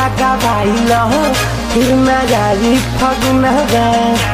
लगावाइल फिर न जाई फगुनवा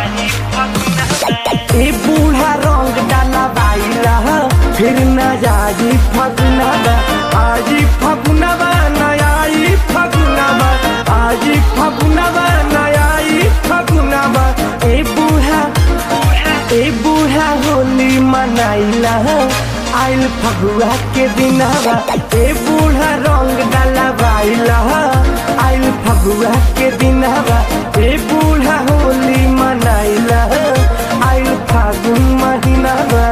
ए बूढ़ा रंग डालवाइल फिर न जाई फगुनवा आजी फगुनवा नयाई फगुनवा आजी फगुनवा नयाई फगुनवा ए बूढ़ा ए बूढ़ा होली मनाइला आइल फगुआ के दिनवा ए बूढ़ा रंग डलवाइला आइल फगुआ के दिनवा ए बूढ़ा होली मनाइला आइल फागुन महीनावा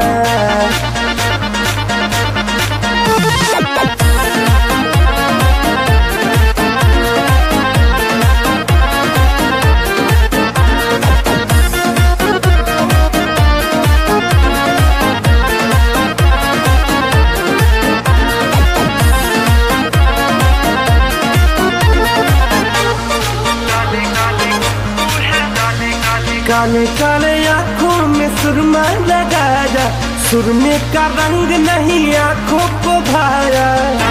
काले काले आंखों में सुरमा लगाया सुरमे का रंग नहीं आंखों को भाया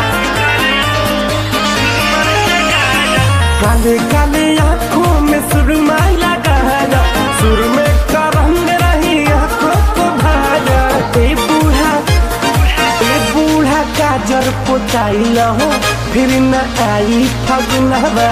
काले काले आंखों में सुरमा लगाया सुरमे का रंग नहीं आंखों को भाया ए बूढ़ा ए बूढ़ा काजर पोताइल हो फिर न आई फगुनवा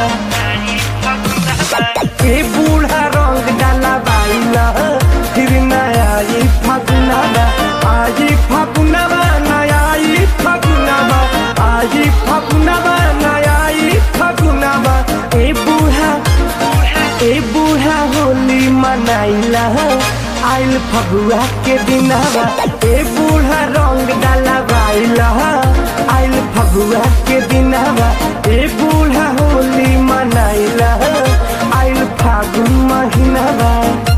ए बूढ़ा रंग डाला बाइला फिर नया ई फगुनवा आज फगुनवा नया ई फगुनवा आज फगुनवा नया ई फगुनवा ए बूढ़ा ए बूढ़ा होली मनाइला आइल फगुआ के दिनवा ए बूढ़ा रंग डाला बाइला आइल फगुआ के दिनवा ए बूढ़ा होली मनाइला आइल फागुन महीनावा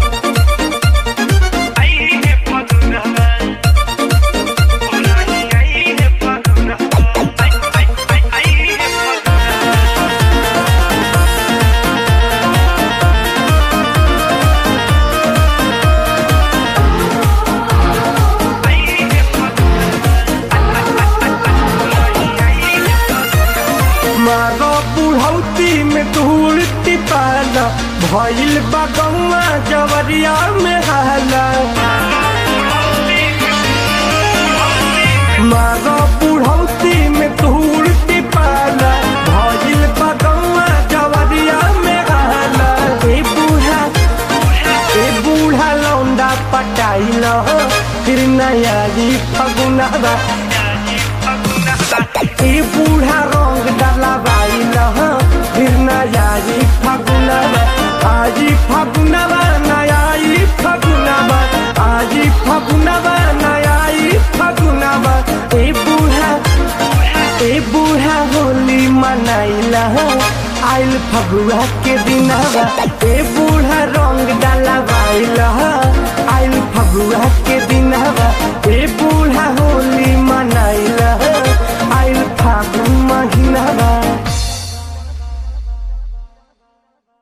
मारो बुढ़ौती में धूल टिपाला भइल बगौआ जवरिया में हाला मारो बुढ़ौती में धूल टिपाला भइल बगौआ जवरिया में हाला ए बूढ़ा ए बूढ़ा लौंडा पटाइल फिर नया जी फगुनवा ए बूढ़ा रंग डलवाइल फिर नया जी फगुनवा आजी फगुनवा नया ई फगुनवा आजी फगुनवा नया ई फगुनवा ए बूढ़ा ए बूढ़ा होली मनाइला आइल फगुआ के दिनवा ए बूढ़ा रंग डलवाइल